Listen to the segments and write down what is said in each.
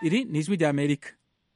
iri ni ijwi rya amerika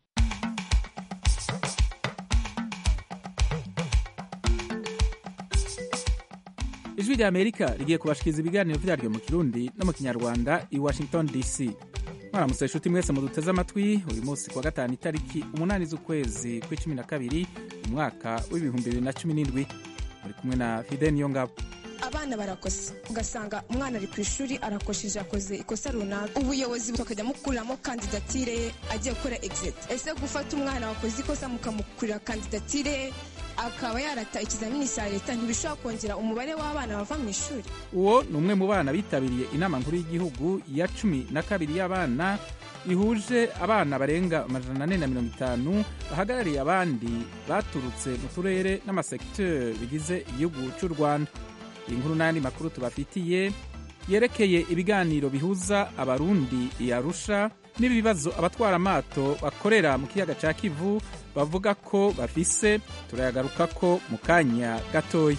ijwi rya amerika rigiye kubashikiriza ibiganiro vyaryo mu kirundi no mu kinyarwanda i washington dc mwaramutse inshuti mwese muduteze amatwi uyu munsi kuwa gatanu itariki umunani z'ukwezi kw'icumi na kabiri umwaka w'ibihumbi bibiri na cumi n'indwi muri kumwe na fide niyo ngabo abana barakosa ugasanga umwana ari ku ishuri arakosheje akoze ikosa runaka ubuyobozi bakajya mukuriramo kandidatire ye agiye gukora exit ese gufata umwana wakoze ikosa mukamukurira kandidatire ye akaba yarata ikizamini cya leta ntibishobora kongera umubare w'abana bava mu ishuri uwo ni umwe mu bana bitabiriye inama nkuru y'igihugu ya cumi na kabiri y'abana ihuje abana barenga amajana ane na mirongo itanu bahagarariye abandi baturutse mu turere n'amasekiteri bigize igihugu cy'u rwanda iyi nkuru n'ayandi makuru tubafitiye yerekeye ibiganiro bihuza abarundi yarusha n'ibibazo abatwara amato bakorera mu kiyaga cya kivu bavuga ko bafise turayagaruka ko mu kanya gatoya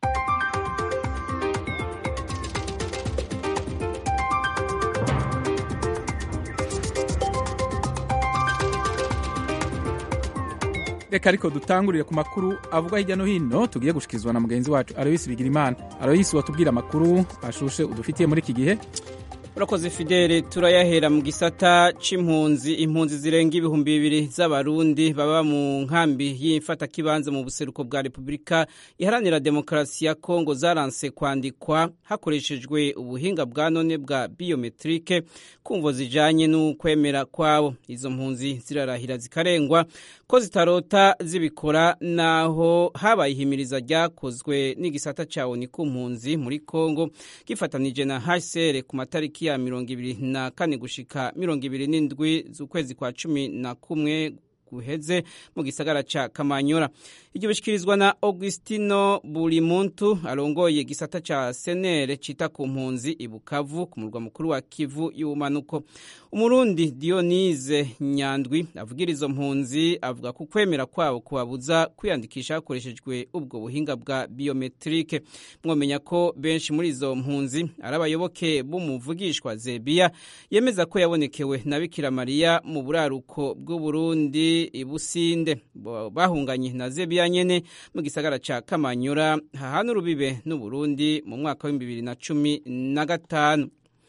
reka ariko dutangurire ku makuru avuga hirya no hino tugiye gushyikirizwa na mugenzi wacu aroyisi bigirimana aroyisi watubwira amakuru ashushe udufitiye muri iki gihe urakoze fidele turayahera mu gisata c'impunzi impunzi zirenga ibihumbi bibiri z'abarundi baba mu nkambi y'imfatakibanza mu buseruko bwa repubulika iharanira demokarasi ya kongo zaranse kwandikwa hakoreshejwe ubuhinga bwa none bwa biyometrike kumvo zijanye n'ukwemera kwabo izo mpunzi zirarahira zikarengwa ko zitarota zibikora naho habaye ihimiriza ryakozwe n'igisata ca oni ku mpunzi muri kongo gifatanije na hcr ku matariki ya mirongo ibiri na kane gushika mirongo ibiri n'indwi z'ukwezi kwa cumi na kumwe guheze mu gisagara ca Kamanyora iryo bishikirizwa na Augustino Bulimuntu arongoye gisata ca senere cita ku mpunzi ibukavu ku murwa mukuru wa Kivu y'ubumanuko umurundi Dionise Nyandwi avugira izo mpunzi avuga ku kwemera kwabo kubabuza kwiyandikisha hakoreshejwe ubwo buhinga bwa biometrike mwomenya ko benshi muri izo mpunzi ari abayoboke b'umuvugishwa Zebia yemeza ko yabonekewe na Bikira Mariya mu buraruko bw'Uburundi ibusinde bahunganye na Zebia nyene mu gisagara ca Kamanyura hahana urubibe n'Uburundi mu mwaka wa bibiri na cumi na gatanu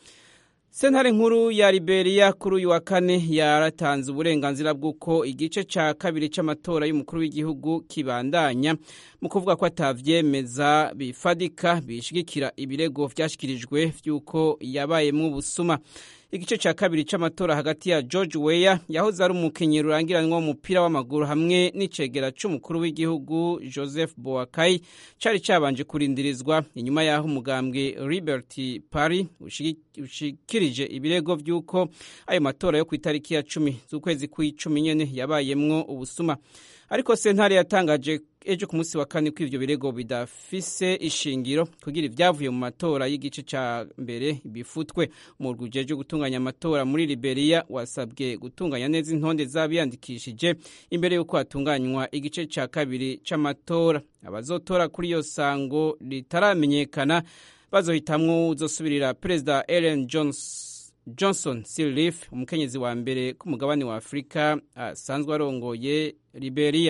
sentare nkuru ya Liberia kuri uyu wa kane yaratanze uburenganzira bw'uko igice ca kabiri c'amatora y'umukuru w'igihugu kibandanya mu kuvuga ko atavyemeza bifadika bishigikira ibirego vyashikirijwe vy'uko yabayemwo ubusuma igice ca kabiri c'amatora hagati ya George Weah yahoze ari umukenyero urangiranwa w'umupira w'amaguru hamwe n'icegera c'umukuru w'igihugu Joseph Boakai cari cabanje kurindirizwa inyuma y'aho umugambwe Liberty Party ushikirije ibirego vy'uko ayo matora yo ku itariki ya cumi z'ukwezi kw'icumi nyene yabayemwo ubusuma ariko sentare yatangaje ejo ku munsi wa kane ko ivyo birego bidafise ishingiro kugira ivyavuye mu matora y'igice ca mbere bifutwe umurwi ujeje gutunganya amatora muri Liberia wasabwe gutunganya neza intonde z'abiyandikishije imbere y'uko hatunganywa igice ca kabiri c'amatora abazotora kuri iyo sango ritaramenyekana bazohitamwo uzosubirira perezida Ellen Johnson Johnson Sirleaf umukenyezi wa mbere ku mugabane wa Afurika asanzwe arongoye Liberia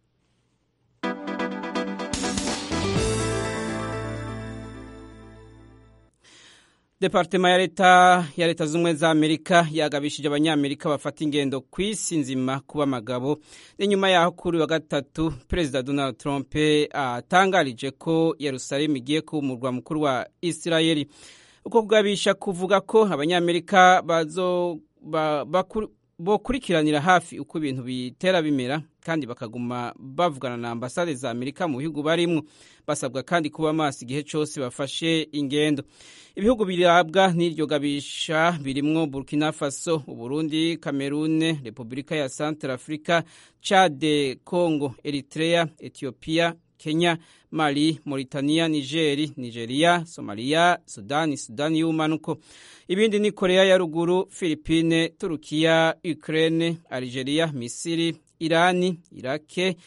Departema ya leta ya leta z'umwe za Amerika yagabishije abanyamerika bafata ingendo ku isi nzima kuba amagabo n'inyuma yaho kuri wa gatatu Perezida Donald Trump atangarije ko Yerusalemu igiye kuba umurwa mukuru wa Isirayeli uko kugabisha kuvuga ko abanyamerika bazo ba, bokurikiranira hafi uko ibintu bitera bimera kandi bakaguma bavugana na ambasade za Amerika mu bihugu barimwo basabwa kandi kuba maso igihe cyose bafashe ingendo ibihugu birabwa n'iryo gabisha birimwo Burkina Faso Uburundi Cameroon Repubulika ya Central Africa Chad Congo Eritrea Ethiopia Kenya Mali, Mauritania, Nigeri, Nigeria, Somalia, Sudani, Sudani y'ubumanuko. Ibindi ni Korea ya ruguru, Philippine, Turukiya, Ukraine, Algeria, Misiri, Irani, Irake,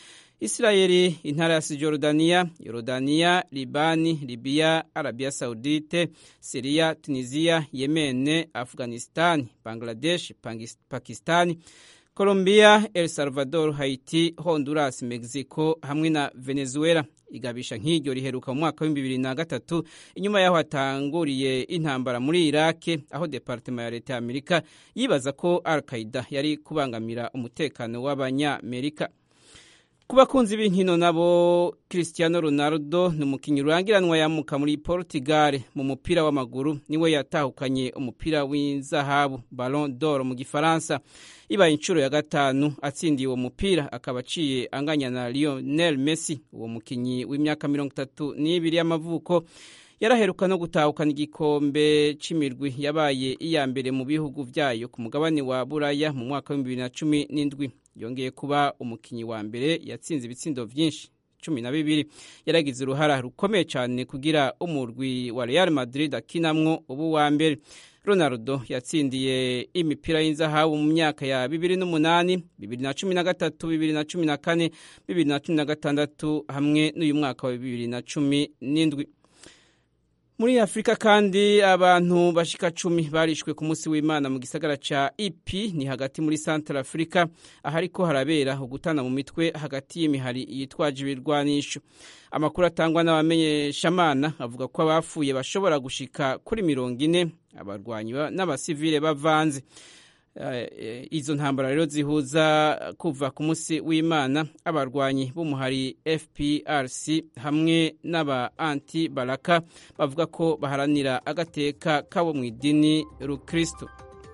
isirayeli intara ya sijorudaniya yorodaniya libani libiya arabiya saudite siriya tunisiya yemene afghanistan bangladesh pakistan colombia el salvador haiti honduras mexico hamwe na venezuela igabisha nk'iryo riheruka mu mwaka w'ibihumbi bibiri na gatatu inyuma y'aho hatanguriye intambara muri irake aho departema ya leta ya amerika yibaza ko al qaida yari kubangamira umutekano w'abanyamerika ku bakunzi b'inkino nabo Cristiano Ronaldo ni umukinnyi urangiranwa yamuka muri Portugal mu mupira w'amaguru niwe yatahukanye umupira w'inzahabu Ballon d'Or mu gifaransa ibaye inshuro ya gatanu atsindiye uwo mupira akaba aciye anganya na Lionel Messi uwo mukinnyi w'imyaka mirongo itatu n'ibiri y'amavuko yaraheruka no gutahukana igikombe cy'imirwi yabaye iya mbere mu bihugu byayo ku mugabane wa buraya mu mwaka w'ibihumbi bibiri na cumi n'indwi yongeye kuba umukinnyi wa mbere yatsinze ibitsindo byinshi cumi na bibiri yaragize uruhara rukomeye cyane kugira umurwi wa Real Madrid akinamwo ubu wa mbere Ronaldo yatsindiye imipira y'inzahabu mu myaka ya bibiri n'umunani bibiri na cumi na gatatu bibiri na cumi na kane bibiri na cumi na gatandatu hamwe n'uyu mwaka wa bibiri na cumi n'indwi muri afurika kandi abantu bashika cumi barishwe ku munsi w'imana mu gisagara ca ipi ni hagati muri central africa ahariko harabera ugutana mu mitwe hagati y'imihari yitwaje ibirwanisho amakuru atangwa n'abamenyeshamana avuga ko abapfuye bashobora gushika kuri mirongo ine abarwanyi n'abasivile bavanze izo ntambara rero zihuza kuva ku munsi w'imana abarwanyi b'umuhari fprc hamwe n'aba anti baraka bavuga ko baharanira agateka kabo mu idini rukristo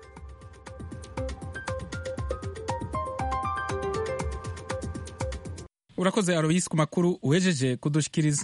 urakoze aroyisi ku makuru uhejeje kudushikiriza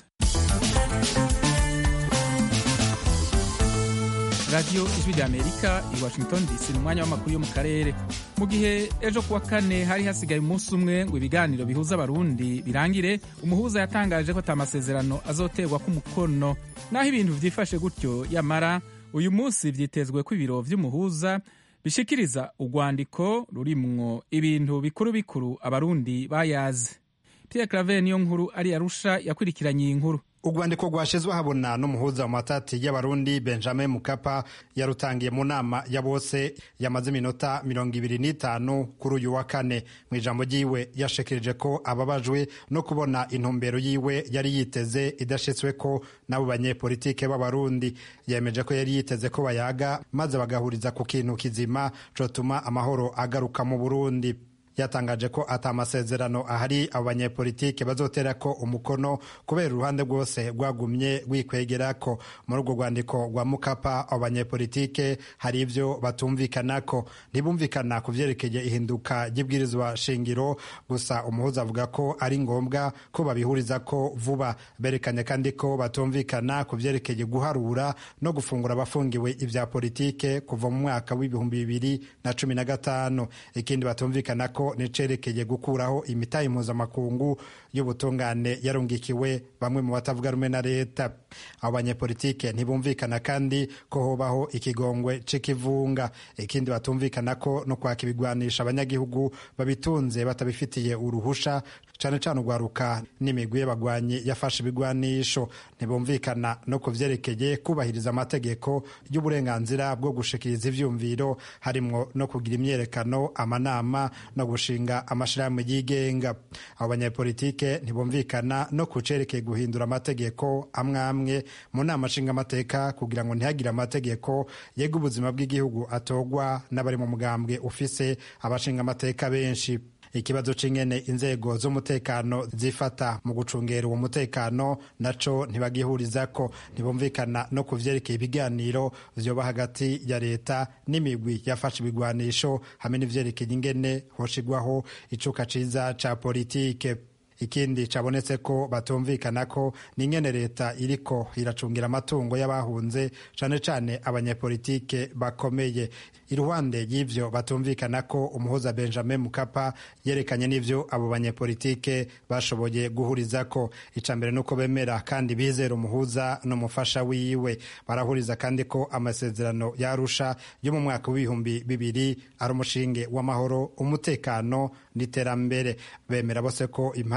radiyo ijwi rya amerika i washington dc ni umwanya w'amakuru yo mu karere mu gihe ejo kuwa kane hari hasigaye umunsi umwe ngo ibiganiro bihuza abarundi birangire umuhuza yatangaje ko atamasezerano azoterwa k'umukono naho ibintu byifashe gutyo yamara uyu munsi byitezwe ko ibiro vy'umuhuza bishikiriza urwandiko rurimwo ibintu bikuru bikuru abarundi bayaze pierre claver niyo nkuru ari arusha yakurikiranye iyi nkuru urwandiko rwashizwe habona n'umuhuza mu matati y'abarundi benjamin mukapa yarutangiye mu nama ya bose yamaze iminota mirongo ibiri n'itanu kuri uyu wa kane mu ijambo ryiwe yashikirije ko ababajwe no kubona intumbero yiwe yari yiteze idashitswe ko n'abo banyepolitike b'abarundi yemeje ko yari yiteze ko bayaga maze bagahuriza ku kintu kizima cotuma amahoro agaruka mu burundi yatangaje ko ata masezerano ahari abo banyepolitike bazotera ko umukono kubera uruhande rwose rwagumye rwikwegera ko muri urwo rwandiko rwa mukapa abo banyepolitike hari ibyo batumvikanako ntibumvikana ku vyerekeye ihinduka ry'ibwirizwa shingiro gusa umuhuza avuga ko ari ngombwa ko babihuriza ko vuba berekanye kandi ko batumvikana ku vyerekeye guharura no gufungura abafungiwe ivya politike kuva mu mwaka w'ibihumbi bibiri na cumi na gatanu ikindi batumvikana ko nicerekeye gukuraho imitahe mpuzamakungu y'ubutungane yarungikiwe bamwe mu batavuga rumwe na leta abo banyepolitike ntibumvikana kandi ko hobaho ikigongwe c'ikivunga ikindi batumvikana ko no kwaka ibigwanisha abanyagihugu babitunze batabifitiye uruhusha cane cane urwaruka n'imigwi y'abagwanyi yafashe ibigwanisho ntibumvikana no ku vyerekeye kubahiriza amategeko y'uburenganzira bwo gushikiriza ivyumviro harimwo no kugira imyerekano amanama no gushinga amashirahamwe yigenga abo banyepolitike ntibumvikana no ku cerekeye guhindura amategeko amwe amwe mu nama nshingamateka kugira ngo ntihagire amategeko yega ubuzima bw'igihugu atogwa n'abari mu mugambwe ufise abashingamateka benshi ikibazo c'ingene inzego z'umutekano zifata mu gucungera uwo mutekano naco ntibagihurizako ntibumvikana no ku vyerekeye ibiganiro vyoba hagati ya leta n'imigwi yafashe ibigwanisho hamwe n'ivyerekeye ingene hoshigwaho icuka ciza ca politike ikindi cabonetse ko batumvikana ko n'ingene leta iriko iracungira amatungo y'abahunze cane cane abanyepolitike bakomeye iruhande y'ivyo batumvikana ko umuhuza benjamin mukapa yerekanye n'ivyo abo banyepolitike bashoboye guhurizako ica mbere nuko bemera kandi bizera umuhuza n'umufasha wiwe barahuriza kandi ko amasezerano yarusha yo mu mwaka w'ibihumbi bibiri ari umushinge w'amahoro umutekano n'iterambere bemera bose ko impande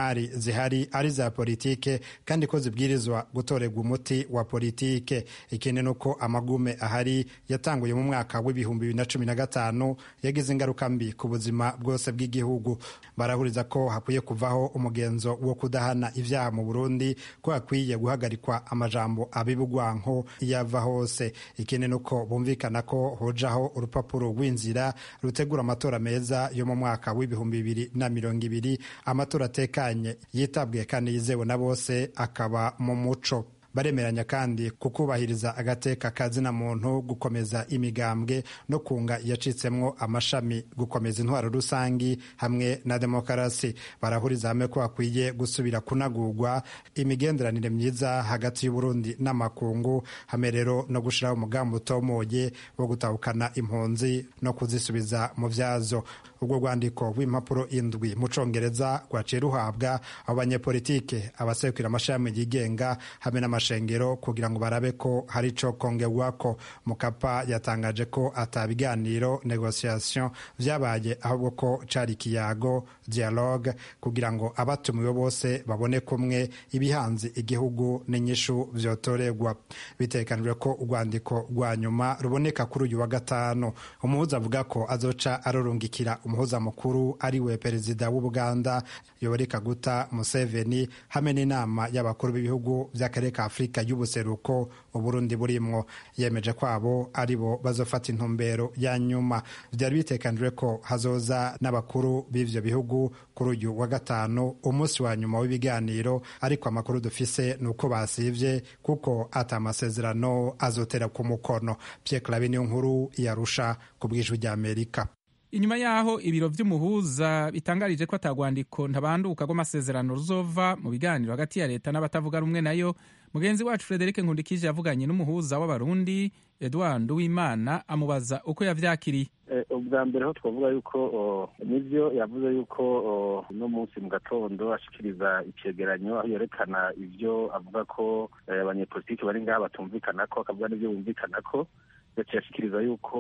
impari zihari ari za politike kandi ko zibwirizwa gutorerwa umuti wa politike ikindi ni uko amagume ahari yatanguye mu mwaka w'ibihumbi bibiri na cumi na gatanu yagize ingaruka mbi ku buzima bwose bw'igihugu barahuriza ko hakwiye kuvaho umugenzo wo kudahana ibyaha mu burundi ko hakwiye guhagarikwa amajambo abibugwanko iyo ava hose ikindi ni uko bumvikana ko hojaho urupapuro rw'inzira rutegura amatora meza yo mu mwaka w'ibihumbi bibiri na mirongo ibiri amatora atekanye yitabwiye kandi yizewe na bose akaba mu muco baremeranya kandi kukubahiriza agateka kazina muntu gukomeza imigambwe no kunga yacitsemwo amashami gukomeza intwaro rusangi hamwe na demokarasi barahuriza hamwe ko hakwiye gusubira kunagurwa imigenderanire myiza hagati y'uburundi n'amakungu hamwe rero no gushiraho umugambi utomoye wo gutahukana impunzi no kuzisubiza mu vyazo ubwo rwandiko rw'impapuro indwi mu congereza rwaciye ruhabwa abo banyepolitike abasekura amashami yigenga hamwe n'amashengero kugira ngo barabe ko hari ico kongerwako mukapa yatangaje ko ata biganiro negociation vyabaye ahubwo ko cari ikiyago dialogue kugira ngo abatumiwe bose babone kumwe ibihanze igihugu n'inyishu vyotorerwa bitekanijwe ko urwandiko rwa nyuma ruboneka kuri uyu wa gatanu umuhuza avuga ko azoca arorungikira umuhuza mukuru ariwe perezida w'ubuganda yoweri kaguta museveni hamwe n'inama y'abakuru b'ibihugu by'akarere ka afurika y'ubuseruko uburundi burimwo yemeje ko abo ari bo bazofata intumbero ya nyuma byari bitekanijwe ko hazoza n'abakuru b'ivyo bihugu kuri uyu wa gatanu umunsi wa nyuma w'ibiganiro ariko amakuru dufise ni uko basivye kuko ata amasezerano azotera ku mukono pierre clave niyo nkuru yarusha ku bw'ijwi ry'amerika inyuma yaho ibiro vy'umuhuza bitangarije ko atagwandiko ntabanduka rw'amasezerano ruzova mu biganiro hagati ya leta n'abatavuga rumwe nayo mugenzi wacu frederic nkundikije yavuganye n'umuhuza w'abarundi edward uwimana amubaza uko yavyakiriye ubwa mbere ho twavuga yuko nibyo yavuze yuko uno munsi mu gatondo ashikiriza icegeranyo aho yerekana ivyo avuga ko abanyepolitiki bari ngaha batumvikana ko akavuga n'ivyo bumvikana ko yaciye ashikiriza yuko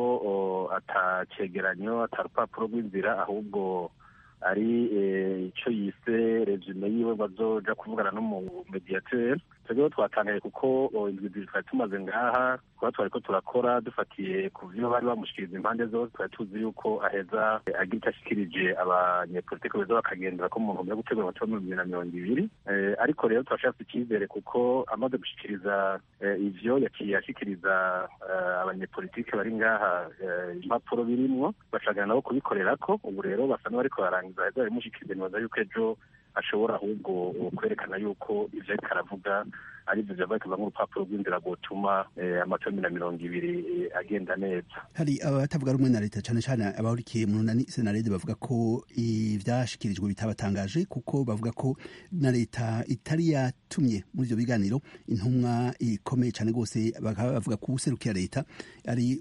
atacegeranyo ata rupapuro rw'inzira ahubwo ari icyo yise resume yiwe bazoja kuvugana n'umumediateur twebweho twatangaye kuko indwi twari tumaze ngaha kuba twari ko turakora dufatiye ku vyo bari bamushikiriza impande zose twari tuzi yuko aheza agira icyo ashikirije abanyepolitike beza bakagendera ko mu ntumbero yo gutegura amatora mu bibiri na mirongo ibiri ariko rero turashaka icyizere kuko amaze gushikiriza ivyo yaciye ashikiriza abanyepolitike bari ngaha impapuro birimwo bacagana nabo kubikorerako ubu rero basa n'abariko barangiza aheza barimushikiriza nibaza yuko ejo ashobora ahubwo kwerekana yuko ivyo ariko aravuga ari byo byava kuva nk'urupapuro rw'inzira rwotuma amatora na mirongo ibiri agenda neza hari abatavuga rumwe na leta cyane cyane abahurikiye mu runani senarede bavuga ko ivyashikirijwe bitabatangaje kuko bavuga ko na leta itari yatumye muri ivyo biganiro intumwa ikomeye cyane rwose bakaba bavuga ko userukira leta ari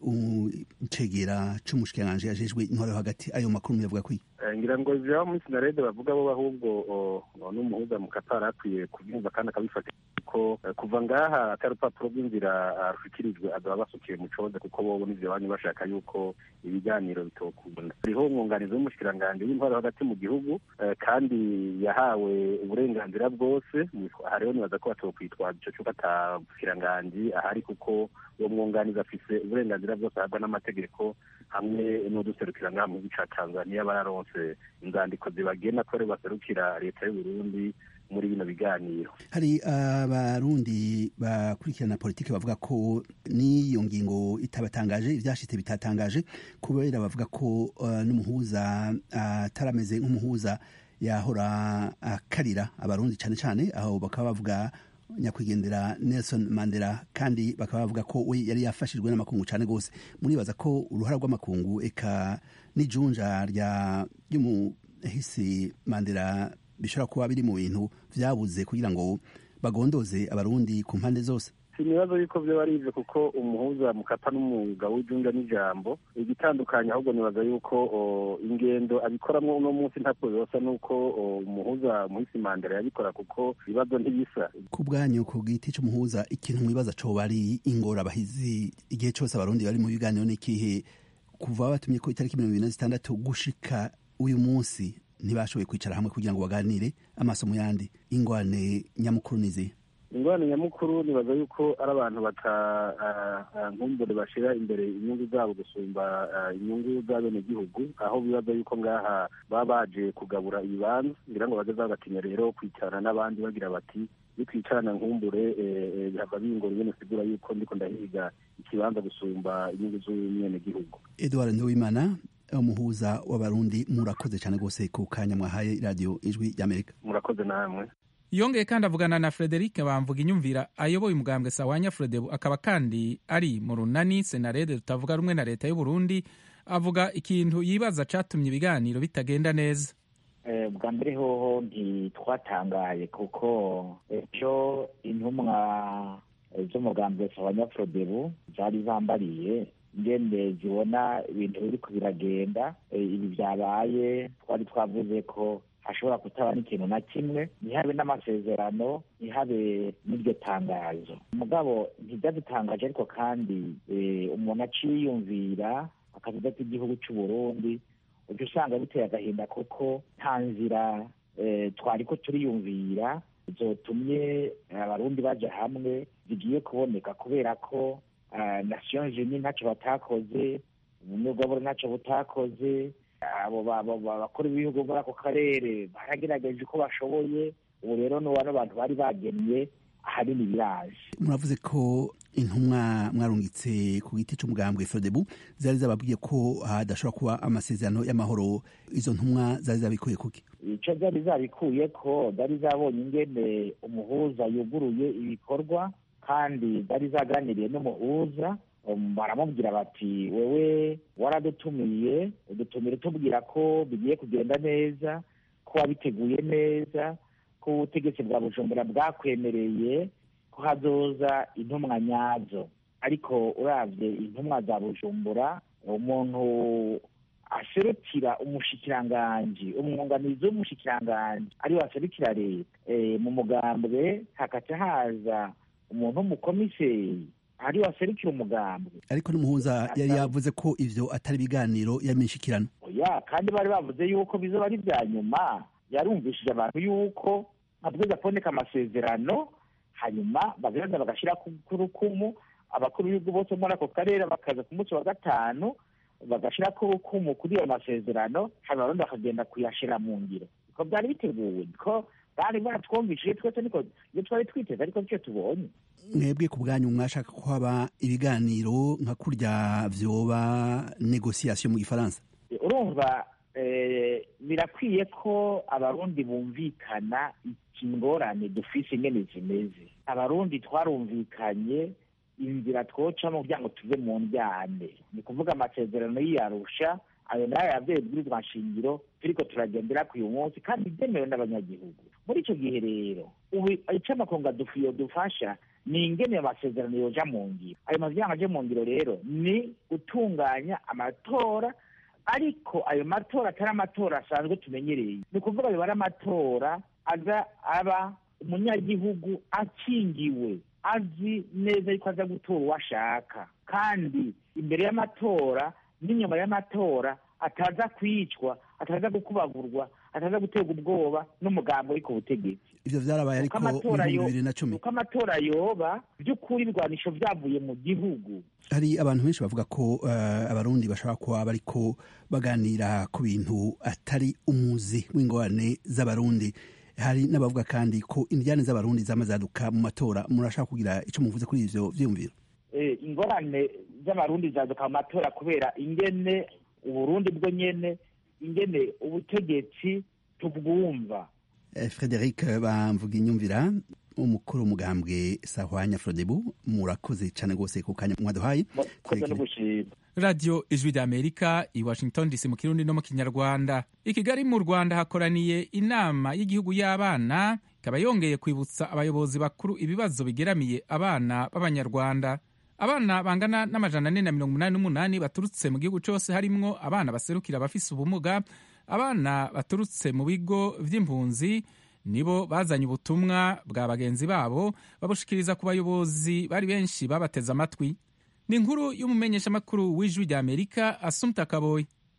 icegera c'umushikiranganji ajejwe intwaro yo hagati ayo makuru muyavuga kwiye ngira ngo ivyo muri senarede bavuga bo ahubwo n'umuhuza mu katari akwiye kubyumva kandi akabifata ko kuva ngaha atari urupapuro rw'inzira rushikirijwe azaba basukiye mu coze kuko bobo n'ivyo banyu bashaka yuko ibiganiro bitokunda hariho umwunganizi w'umushikiranganji w'intwaro hagati mu gihugu kandi yahawe uburenganzira bwose hariho nibaza ko batokwitwaza ico cuko ata mushikiranganji ahari kuko uwo mwunganizi afise uburenganzira bwose ahabwa n'amategeko hamwe n'uduserukira ngaha mu gihugu ca tanzaniya bararonse inzandiko zibagena ko aribo baserukira leta y'uburundi muri bino biganiro hari abarundi bakurikirana politiki bavuga ko n'iyo ngingo itabatangaje ivyashitse bitatangaje kubera bavuga ko uh, n'umuhuza atarameze uh, nk'umuhuza yahora akarira uh, abarundi cane cane aho bakaba bavuga nyakwigendera Nelson Mandela kandi bakaba bavuga ko we yari yafashijwe n'amakungu cane gose muribaza ko uruhara rw'amakungu eka n'ijunja rya ry'umuhisi Mandela bishobora kuba biri mu bintu vyabuze kugira ngo bagondoze abarundi ku mpande zose sinibazo yuko vyo ari ivyo kuko umuhuza mukapa n'umwuga w'ijunja n'ijambo igitandukanye ahubwo nibaza yuko ingendo abikoramwo uno munsi ntabwo zosa nuko umuhuza muhisi mandela yabikora kuko ibibazo ntibisa ku bwanyu ku giti c'umuhuza ikintu mwibaza coba ari ingorabahizi igihe cose abarundi bari mu biganiro n'ikihe kuva batumye ko itariki mirongo ibiri na zitandatu gushika uyu munsi ntibashoboye kwicara hamwe kugira ngo baganire amaso mu yandi ingwane nyamukuru nizihe ingorane nyamukuru nibaza yuko ari abantu batankumbure bashyira imbere inyungu zabo gusumba inyungu z'abenegihugu aho bibaza yuko ngaha baba baje kugabura ibibanza ngira ngo bageze bagatinya rero kwicarana n'abandi bagira bati bitwicarana nkumbure bihava bingora ingene sigura yuko ndiko ndahiga ikibanza gusumba inyungu z'umwenegihugu edward nduwimana umuhuza w'abarundi murakoze cyane rwose ku kanya mwahaye radiyo ijwi ry'amerika murakoze namwe yongeye kandi avugana na frederic bamvuga inyumvira ayoboye umugambwe sawanya fredebu akaba kandi ari mu runani senarede tutavuga rumwe na leta y'uburundi avuga ikintu yibaza catumye ibiganiro bitagenda neza bwa mbere hoho ntitwatangaye kuko ejo intumwa z'umugambwe sawanya fredebu zari zambariye ngende zibona ibintu biriko biragenda ibi byabaye twari twavuze ko hashobora kutaba n'ikintu na kimwe ntihabe n'amasezerano ntihabe n'iryo tangazo umugabo ntibyadutangaje ariko kandi umuntu aciyumvira akavuga ko igihugu cy'u Burundi ujya usanga biteye agahinda kuko nta nzira twari ko turiyumvira zotumye abarundi baja hamwe zigiye kuboneka kubera ko nations unies ntacyo batakoze ubumwe bw'abura ntacyo butakoze abo bakora ibihugu muri ako karere baragerageje uko bashoboye ubu rero ni bano bantu bari bagennye ahanini biraje muravuze ko intumwa mwarungitse ku giti cy'umugambwe frodebu zari zababwiye ko hadashobora kuba amasezerano y'amahoro izo ntumwa zari zabikuye kuki icyo zari zabikuye ko zari zabonye ingene umuhuza yuguruye ibikorwa kandi zari zaganiriye n'umuhuza baramubwira bati wewe waradutumiye udutumire tubwira ko bigiye kugenda neza ko wabiteguye neza ko ubutegetsi bwa bujumbura bwakwemereye ko hazoza intumwa nyazo ariko urabye intumwa za bujumbura umuntu aserukira umushikiranganji umwunganizi w'umushikiranganji ariwe aserukira leta mu mugambwe hakaca haza umuntu w'umukomiseri ari waserukira umugambwe ariko n'umuhuza yari yavuze ko ivyo atari ibiganiro y'amishikirano oya kandi bari bavuze yuko bizoba ari vya nyuma yarumvishije abantu yuko habwiza kuboneka amasezerano hanyuma bagaza bagashira ku rukumu abakuru b'ibihugu bose muri ako karere bakaza ku munsi wa gatanu bagashira ku rukumu kuri ayo masezerano hanyuma abarundi bakagenda kuyashira mu ngiro ko byari biteguwe ko bari baratwumvishije twese niko iyo twari twiteze ariko nicyo tubonye mwebwe ku bwanyu mwashaka ko haba ibiganiro nka kurya vyoba negociation mu gifaransa urumva birakwiye ko abarundi bumvikana ikingorane dufise ingene zimeze abarundi twarumvikanye inzira twocamo kugira ngo tuve mu ndyane ni kuvuga amasezerano y'iyarusha ayo nayo yavyeyi bwirizwa nshingiro turiko turagendera ku uyu munsi kandi byemewe n'abanyagihugu muri ico gihe rero ubu ico amakunga dufiyo dufasha ni ingene ayo masezerano yoja mu ngiro ayo mavyanga aje mu ngiro rero ni gutunganya amatora ariko ayo matora atari amatora asanzwe tumenyereye ni ukuvuga ayo ari amatora aza aba umunyagihugu akingiwe azi neza yuko aza gutora uwo ashaka kandi imbere y'amatora n'inyuma y'amatora ataza kwicwa ataza gukubagurwa ataza guterwa ubwoba n'umugambi uri ku butegetsi ivyo vyarabaye ariko mu bibiri na cumi uko amatora yoba by'ukuri ibigwanisho vyavuye mu gihugu hari abantu benshi bavuga ko uh, abarundi bashobora kuba bariko baganira ku bintu atari umuzi w'ingorane z'abarundi hari n'abavuga kandi ko indyane z'abarundi zama zaduka mu matora murashaka kugira ico muvuze kuri ivyo vyiyumviro ingorane z'abarundi zaduka mu matora kubera ingene uburundi bwo nyene ingene ubutegetsi tubwumva frederic bamvuga inyumvira umukuru umugambwe sahwanya frodebu murakoze cyane rwose ku kanya mwaduhaye radiyo ijwi rya amerika i washington dc mu kirundi no mu kinyarwanda i kigali mu rwanda hakoraniye inama y'igihugu y'abana ikaba yongeye kwibutsa abayobozi bakuru ibibazo bigeramiye abana b'abanyarwanda abana bangana n'amajana ane na mirongo umunani n'umunani baturutse mu gihugu cyose harimwo abana baserukira abafise ubumuga abana baturutse mu bigo vy'impunzi nibo bazanye ubutumwa bwa bagenzi babo babushikiriza ku bayobozi bari benshi babateze amatwi ni inkuru y'umumenyeshamakuru w'ijwi rya amerika asumta kaboyi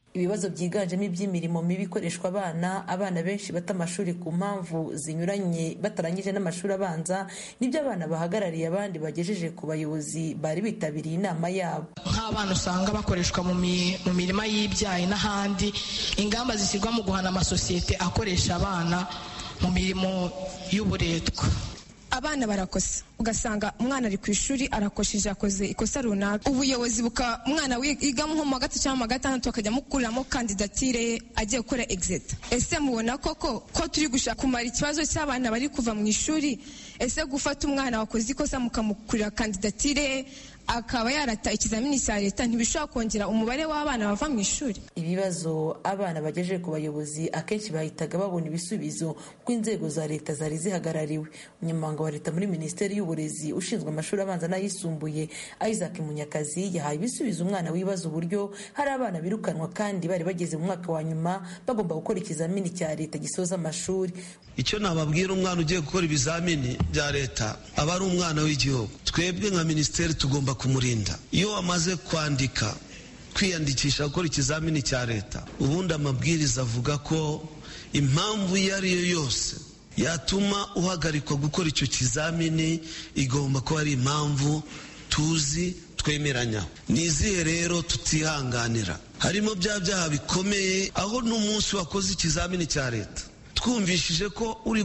ibibazo byiganjemo iby'imirimo mibi ikoreshwa abana abana benshi bata amashuri ku mpamvu zinyuranye batarangije n'amashuri abanza nibyo abana bahagarariye abandi bagejeje ku bayobozi bari bitabiriye inama yabo nk'abana usanga bakoreshwa mu mirima y'ibyayi n'ahandi ingamba zishyirwa mu guhana amasosiyete akoresha abana mu mirimo y'uburetwa abana barakosa ugasanga umwana ari ku ishuri arakosheje akoze ikosa runaka ubuyobozi buka umwana wiga nko mu wa gatatu cyangwa mu wa gatandatu bakajya mukuriramo kandidatire ye agiye gukora exit ese mubona koko ko turi gushaka kumara ikibazo cy'abana bari kuva mu ishuri ese gufata umwana wakoze ikosa mukamukurira kandidatire ye akaba yarata ikizamini cya leta ntibishobora kongera umubare w'abana bava mu ishuri ibibazo abana bagejeje ku bayobozi akenshi bahitaga babona ibisubizo kuko inzego za leta zari zihagarariwe umunyamabanga wa leta muri minisiteri y'uburezi ushinzwe amashuri abanza n'ayisumbuye isaac munyakazi yahaye ibisubizo umwana wibaza uburyo hari abana birukanwa kandi bari bageze mu mwaka wa nyuma bagomba gukora ikizamini cya leta gisoza amashuri icyo nababwira umwana ugiye gukora ibizamini bya leta aba ari umwana w'igihugu twebwe nka minisiteri tugomba kumurinda iyo wamaze kwandika kwiyandikisha gukora ikizamini cya leta ubundi amabwiriza avuga ko impamvu iyo ari yo yose yatuma uhagarikwa gukora icyo kizamini igomba kuba ari impamvu tuzi twemeranya ni izihe rero tutihanganira harimo bya byaha bikomeye aho n'umunsi wakoze ikizamini cya leta twumvishije ko uri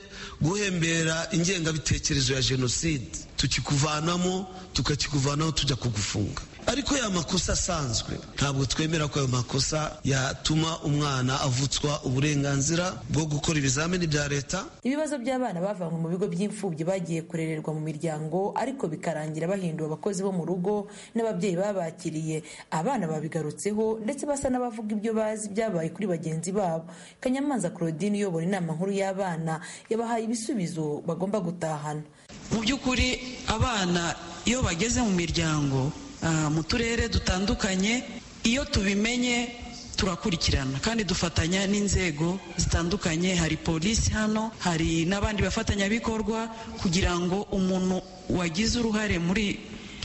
guhembera ingengabitekerezo ya jenoside tukikuvanamo tukakikuvanaho tujya kugufunga ariko ya makosa asanzwe ntabwo twemera ko ayo makosa yatuma umwana avutswa uburenganzira bwo gukora ibizamini bya leta ibibazo by'abana bavanywe mu bigo by'imfubyi bagiye kurererwa mu miryango ariko bikarangira bahinduwe abakozi bo mu rugo n'ababyeyi babakiriye abana babigarutseho ndetse basa n'abavuga ibyo bazi byabaye kuri bagenzi babo kanyamanza claudine uyobora inama nkuru y'abana yabahaye ibisubizo bagomba gutahana mu by'ukuri abana iyo bageze mu miryango mu turere dutandukanye iyo tubimenye turakurikirana kandi dufatanya n'inzego zitandukanye hari polisi hano hari n'abandi bafatanyabikorwa kugira ngo umuntu wagize uruhare muri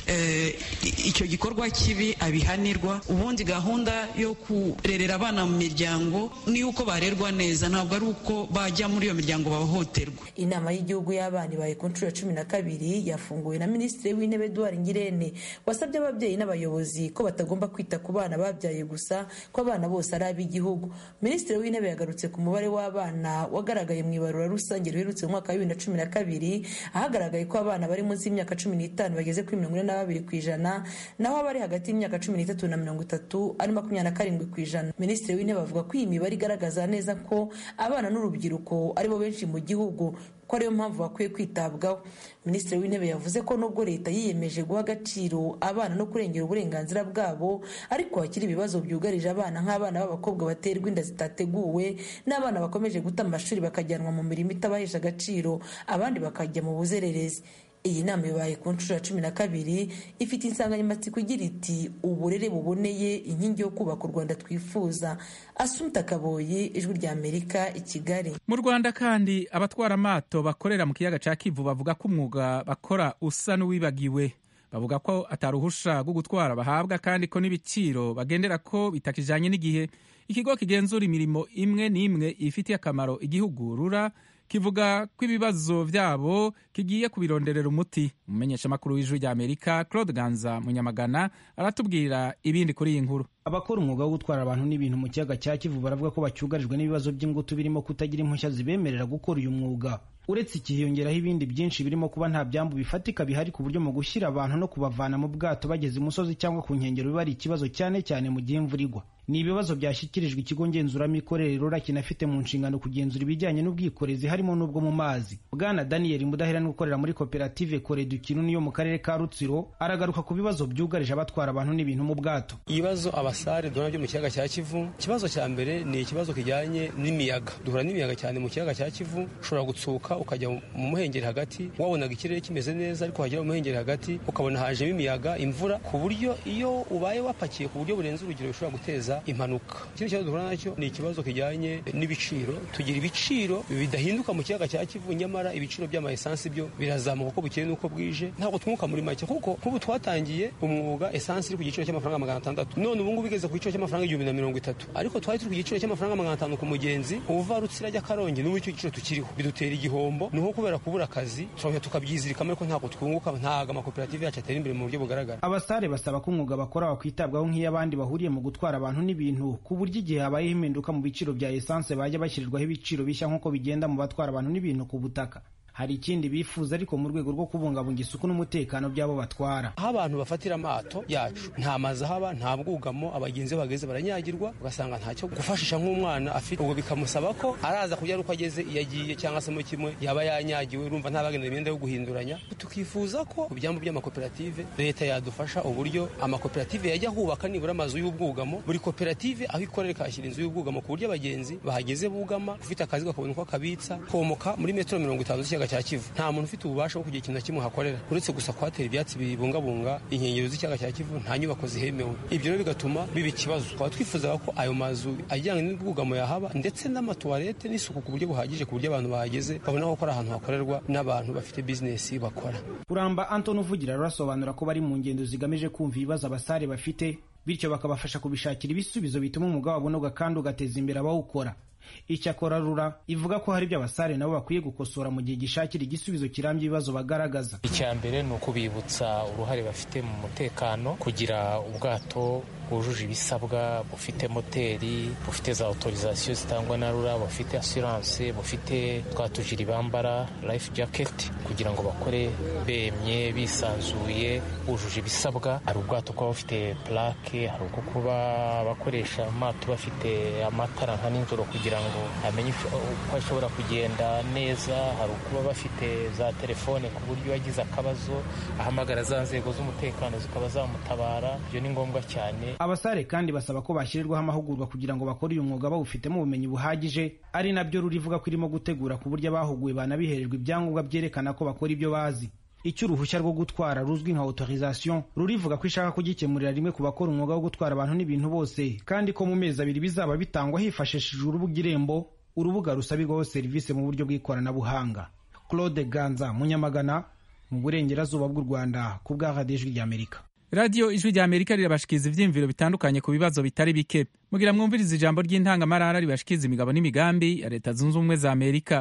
icyo gikorwa kibi abihanirwa ubundi gahunda yo kurerera abana mu miryango ni uko barerwa neza ntabwo ari uko bajya muri iyo miryango bahohoterwa inama y'igihugu y'abana ibaye ku nshuro ya cumi na kabiri yafunguwe na minisitiri w'intebe eduard ngirente wasabye ababyeyi n'abayobozi ko batagomba kwita ku bana babyaye gusa ko abana bose ari ab'igihugu minisitiri w'intebe yagarutse ku mubare w'abana wagaragaye mu ibarura rusange riherutse mu mwaka wa bibiri na cumi na kabiri ahagaragaye ko abana bari munsi y'imyaka cumi n'itanu bageze kuri mirongo ine na babiri ku ijana naho abari hagati y'imyaka cumi n'itatu na mirongo itatu ari makumyabiri na karindwi ku ijana minisitiri w'intebe avuga ko iyi mibare igaragaza neza ko abana n'urubyiruko aribo benshi mu gihugu ko ariyo mpamvu bakwiye kwitabwaho minisitiri w'intebe yavuze ko nubwo leta yiyemeje guha agaciro abana no kurengera uburenganzira bwabo ariko hakiri ibibazo byugarije abana nk'abana b'abakobwa baterwa inda zitateguwe n'abana bakomeje guta amashuri bakajyanwa mu mirimo itabahesha agaciro abandi bakajya mu buzererezi iyi nama ibaye ku nshuro ya cumi na kabiri ifite insanganyamatsiko igira iti uburere buboneye inkingi yo kubaka u rwanda twifuza asumta kaboyi ijwi rya amerika i kigali mu rwanda kandi abatwara amato bakorera mu kiyaga cya kivu bavuga ko umwuga bakora usa n'uwibagiwe bavuga ko ataruhusha rwo gutwara bahabwa kandi ko n'ibiciro bagendera ko bitakijanye n'igihe ikigo kigenzura imirimo imwe n'imwe ifitiye akamaro igihugu rura kivuga ko ibibazo byabo kigiye kubironderera umuti umumenyeshamakuru w'ijwi rya amerika claude ganza munyamagana aratubwira ibindi kuri iyi nkuru abakora umwuga wo gutwara abantu n'ibintu mu kiyaga cya kivu baravuga ko bacyugarijwe n'ibibazo by'ingutu birimo kutagira impushya zibemerera gukora uyu mwuga uretse iki hiyongeraho ibindi byinshi birimo kuba nta byambu bifatika bihari ku buryo mu gushyira abantu no kubavana mu bwato bageze imusozi cyangwa ku nkengero biba ari ikibazo cyane cyane mu gihe imvura igwa ni ibibazo byashyikirijwe ikigo ngenzuramikorere rura kinafite mu nshingano kugenzura ibijyanye n'ubwikorezi harimo n'ubwo mu mazi bwana daniel mudaheranwa ukorera muri koperative koredu kinuni yo mu karere ka rutsiro aragaruka ku bibazo byugarije abatwara abantu n'ibintu mu bwato ibibazo abasare duhura byo mu kiyaga cya kivu ikibazo cya mbere ni ikibazo kijyanye n'imiyaga duhura n'imiyaga cyane mu kiyaga cya kivu ushobora gutsuka ukajya mu muhengeri hagati wabonaga ikirere kimeze neza ariko wagera mu muhengeri hagati ukabona hajemo imiyaga imvura ku buryo iyo ubaye wapakiye ku buryo burenze urugero bishobora guteza guteza impanuka ikindi kibazo duhura nacyo ni ikibazo kijyanye n'ibiciro tugira ibiciro bidahinduka mu kiyaga cya kivu nyamara ibiciro by'ama esansi byo birazamuka uko bukeye n'uko bwije ntabwo twunguka muri make kuko nk'ubu twatangiye umwuga esansi iri ku giciro cy'amafaranga magana atandatu none ubu ngubu igeze ku giciro cy'amafaranga igihumbi na mirongo itatu ariko twari turi ku giciro cy'amafaranga magana atanu ku mugenzi uva rutsira ajya karongi n'ubu icyo giciro tukiriho bidutera igihombo ni nko kubera kubura akazi turongera tukabyizirikamo ariko ntabwo twunguka ntabwo amakoperative yacu atera imbere mu buryo bugaragara abasare basaba ko umwuga bakora wakwitabwaho nk'iy'abandi bahuriye mu gutwara abantu n'ibintu ku buryo igihe habayeho impinduka mu biciro bya esanse bajya bashyirirwaho ibiciro bishya nk'uko bigenda mu batwara abantu n'ibintu ku butaka hari ikindi bifuza ariko mu rwego rwo kubungabunga isuku n'umutekano by'abo batwara aho abantu bafatira amato yacu nta mazi ahaba nta bwugamo abagenzi bageze baranyagirwa ugasanga ntacyo gufashisha nk'umwana afite ubwo bikamusaba ko araza kujya uko ageze iyo agiye cyangwa se mu kimwe yaba yanyagiwe urumva ntabagenera imyenda yo guhinduranya tukifuza ko ku byambu by'amakoperative leta yadufasha uburyo amakoperative yajya hubaka nibura amazu y'ubwugamo buri koperative aho ikorera ikahashyira inzu y'ubwugamo ku buryo abagenzi bahageze bugama ufite akazi bakabona uko akabitsa komoka muri metero mirongo itanu z'ikiyaga cya kivu nta muntu ufite ububasha bwo kugira ikintu na kimwe hakorera uretse gusa kuhatera ibyatsi bibungabunga inkengero z'ikiyaga cya kivu nta nyubako zihemewe ibyo rero bigatuma biba ikibazo twaba twifuzaga ko ayo mazu ajyanye n'ubwugamo yahaba ndetse n'amatuwarete n'isuku ku buryo buhagije ku buryo abantu bahageze babona ko ari ahantu hakorerwa n'abantu bafite bizinesi bakora kuramba anton uvugira rurasobanura ko bari mu ngendo zigamije kumva ibibazo abasare bafite bityo bakabafasha kubishakira ibisubizo bituma umwuga wabo unoga kandi ugateza imbere abawukora icyakora rura ivuga ko hari ibyo abasare nabo bakwiye gukosora mu gihe gishakira igisubizo kirambye ibibazo bagaragaza icya mbere ni ukubibutsa uruhare bafite mu mutekano kugira ubwato bwujuje ibisabwa bufite moteri bufite za autorisation zitangwa na rura bufite assurance bufite twa tujiri bambara life jacket kugira ngo bakore bemye bisanzuye bujuje ibisabwa hari ubwato kuba bufite plaque hari ubwo kuba bakoresha amato bafite amatara nka nijoro kugira ngo amenye uko ashobora kugenda neza hari ukuba bafite za telefone ku buryo yagize akabazo ahamagara za nzego z'umutekano zikaba zamutabara ibyo ni ngombwa cyane abasare kandi basaba ko bashyirirwaho amahugurwa kugira ngo bakore uyu mwuga bawufitemo ubumenyi buhagije ari nabyo rurivuga ko irimo gutegura ku buryo abahuguwe banabihererwa ibyangombwa byerekana ko bakora ibyo bazi icyo uruhushya rwo gutwara ruzwi nka autorisation rurivuga ko ishaka kugikemurira rimwe ku bakora umwuga wo gutwara abantu n'ibintu bose kandi ko mu mezi abiri bizaba bitangwa hifashishijwe urubuga irembo urubuga rusabirwaho serivisi mu buryo bw'ikoranabuhanga claude ganza munyamagana mu burengerazuba bw'u rwanda ku bwa radiyo ijwi ry'amerika radiyo ijwi rya amerika rirabashikiriza ibyiyumviro bitandukanye ku bibazo bitari bike mugira mwumviriza ijambo ry'intangamarara ribashikiriza imigabo n'imigambi ya leta zunze ubumwe za amerika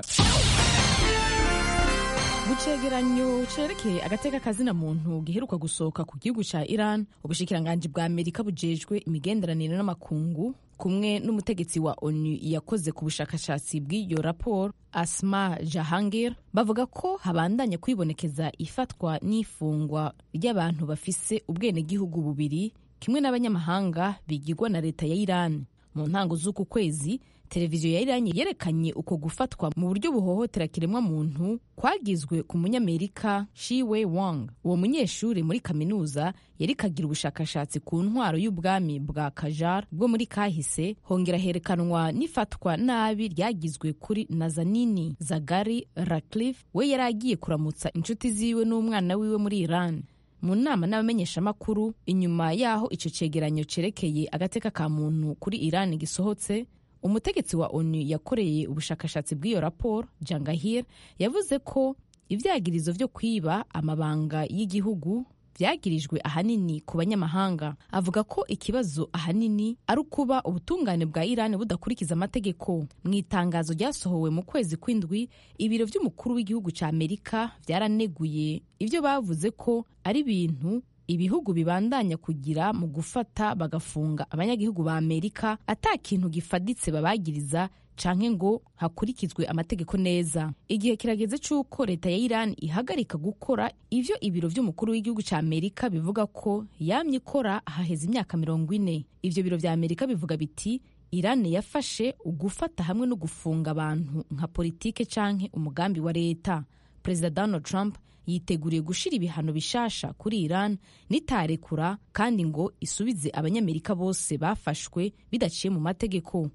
mu cegeranyo cerekeye agateka kazina muntu giheruka gusohoka ku gihugu ca iran ubushikiranganji bwa amerika bujejwe imigenderanire n'amakungu kumwe n'umutegetsi wa onu yakoze ku bushakashatsi bw'iyo raporo asma jahangir bavuga ko habandanya kwibonekeza ifatwa n'ifungwa ry'abantu bafise ubwenegihugu bubiri kimwe n'abanyamahanga bigirwa na leta ya iran mu ntango z'uku kwezi televiziyo ya irani yerekanye uko gufatwa mu buryo buhohotera kiremwa muntu kwagizwe ku munyamerika shiwe wang uwo munyeshuri muri kaminuza yari kagira ubushakashatsi ku ntwaro y'ubwami bwa kajar bwo muri kahise hongera herekanwa n'ifatwa nabi ryagizwe kuri nazanini zagari ratcliffe we yari agiye kuramutsa inshuti ziwe n'umwana wiwe muri iran mu nama n'abamenyeshamakuru inyuma y'aho icyo cyegeranyo cyerekeye agateka ka muntu kuri iran gisohotse umutegetsi wa onu yakoreye ubushakashatsi bw'iyo raporo jangahir yavuze ko ibyagirizo byo kwiba amabanga y'igihugu byagirijwe ahanini ku banyamahanga avuga ko ikibazo ahanini ari ukuba ubutungane bwa irani budakurikiza amategeko mu itangazo ryasohowe mu kwezi kw'indwi ibiro by'umukuru w'igihugu cya amerika byaraneguye ibyo bavuze ko ari ibintu ibihugu bibandanya kugira mu gufata bagafunga abanyagihugu ba amerika ata kintu gifaditse babagiriza canke ngo hakurikizwe amategeko neza igihe kirageze c'uko leta ya iran ihagarika gukora ivyo ibiro vy'umukuru w'igihugu ca amerika bivuga ko yamye ikora haheze imyaka mirongo ine ivyo biro vya amerika bivuga biti iran yafashe ugufata hamwe no gufunga abantu nka politike canke umugambi wa leta perezida donald trump yiteguriye gushira ibihano bishasha kuri Iran nitarekura kandi ngo isubize abanyamerika bose bafashwe bidaciye mu mategeko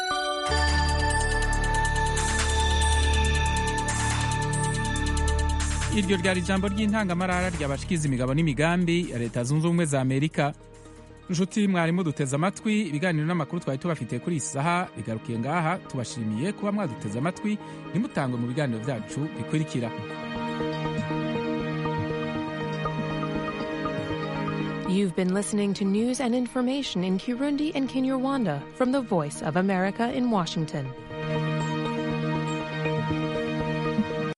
iryo ryari ijambo ry'intangamarara ryabashikiza imigabo n'imigambi ya leta zunze ubumwe za amerika nshuti mwarimu duteze amatwi ibiganiro n'amakuru twari tubafitiye kuri iyi saha bigarukiye ngaha tubashimiye kuba mwaduteze amatwi ntimutangwe mu biganiro byacu bikurikira You've been listening to news and information in Kirundi and Kinyarwanda from the Voice of America in Washington.